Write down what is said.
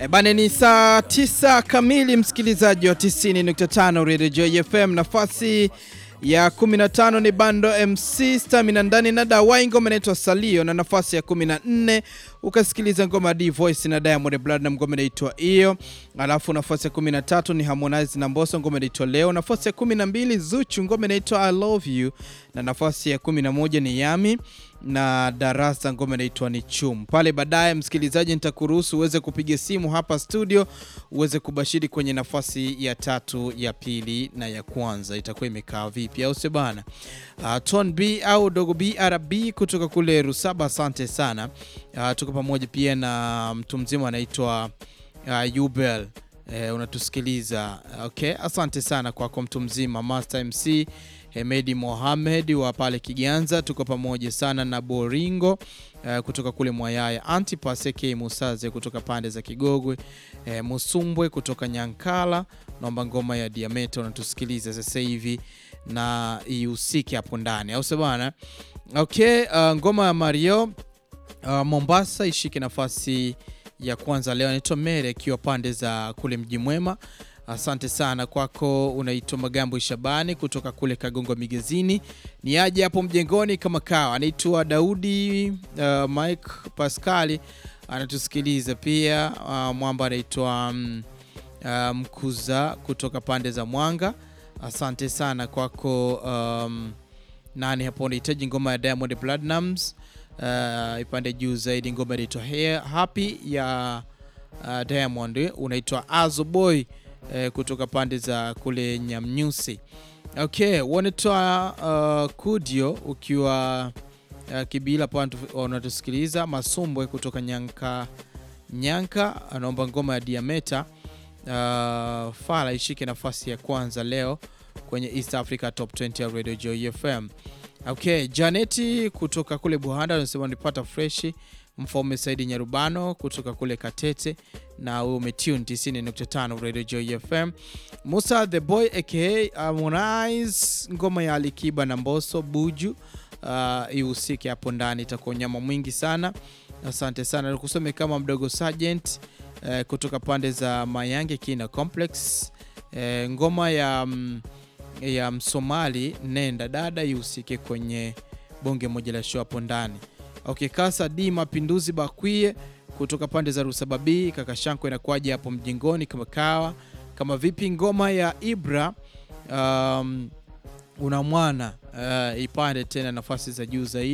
E bane, ni saa tisa kamili, msikilizaji wa 90.5 Radio Joy FM. Nafasi ya 15 ni Bando MC Stamina ndani na Dawai, ngoma inaitwa Salio, na nafasi ya 14 ukasikiliza ngoma D Voice na Diamond Platnumz, ngoma inaitwa hiyo. Alafu nafasi ya 13 ni Harmonize na Mbosso, ngoma inaitwa Leo. Nafasi ya 12 Zuchu, ngoma inaitwa I Love You, na nafasi ya 11 ni Yami na Darasa, ngoma inaitwa ni Chum. Pale baadaye, msikilizaji, nitakuruhusu uweze kupiga simu hapa studio uweze kubashiri kwenye nafasi ya tatu, ya pili na ya kwanza, itakuwa imekaa vipi, au sio bana? Uh, Ton B au Dogo BRB kutoka kule Rusaba, asante sana. Uh, tuko pamoja pia na mtu mzima anaitwa uh, Yubel eh, unatusikiliza okay. Asante sana kwako mtu mzima Master MC Hemedi Mohamed wa pale Kiganza, tuko pamoja sana na Boringo uh, kutoka kule Mwayaya, Antipas AK Musaze kutoka pande za Kigogwe, uh, Musumbwe kutoka Nyankala, naomba ngoma ya Diameta unatusikiliza sasa hivi na ihusike hapo ndani, au sio bana? Okay, uh, ngoma ya Mario uh, Mombasa ishike nafasi ya kwanza leo, anaitwa Mere akiwa pande za kule Mji Mwema. Asante sana kwako, unaitwa Magambo Shabani kutoka kule Kagongo Migezini, ni aje hapo mjengoni kama kawa. Anaitwa Daudi uh, Mike Pascali anatusikiliza pia. Uh, mwamba anaitwa um, uh, Mkuza kutoka pande za Mwanga. Asante sana kwako. Um, nani hapo unahitaji ngoma ya Diamond Platnumz uh, ipande juu zaidi, ngoma inaitwa Happy ya uh, Diamond, unaitwa Azo Boy Eh, kutoka pande za kule Nyamnyusi. Okay, wanatoa uh, Kudio ukiwa uh, Kibila pa unatusikiliza. Masumbwe kutoka Nyanka Nyanka anaomba ngoma ya Diameta uh, Fala ishike nafasi ya kwanza leo kwenye East Africa Top 20 ya Radio Joy FM. Okay, Janeti kutoka kule Buhanda anasema nipata freshi Mfaume Saidi Nyarubano kutoka kule Katete na huyo umetune 90.5 Radio Joy FM. Musa the Boy aka Harmonize, ngoma ya Alikiba na Mbosso Buju uh, ihusike hapo ndani, itakuwa nyama mwingi sana. Asante sana, nikusome kama mdogo Sergeant uh, kutoka pande za Mayange Kina Complex uh, ngoma ya mm, ya Msomali nenda dada ihusike kwenye bonge moja la show hapo ndani. Okay, Kasa D Mapinduzi Bakwie kutoka pande za Rusababi, kaka Shanko inakuwaje hapo mjengoni kama kawa kama vipi? Ngoma ya Ibra um, una mwana uh, ipande tena nafasi za juu zaidi.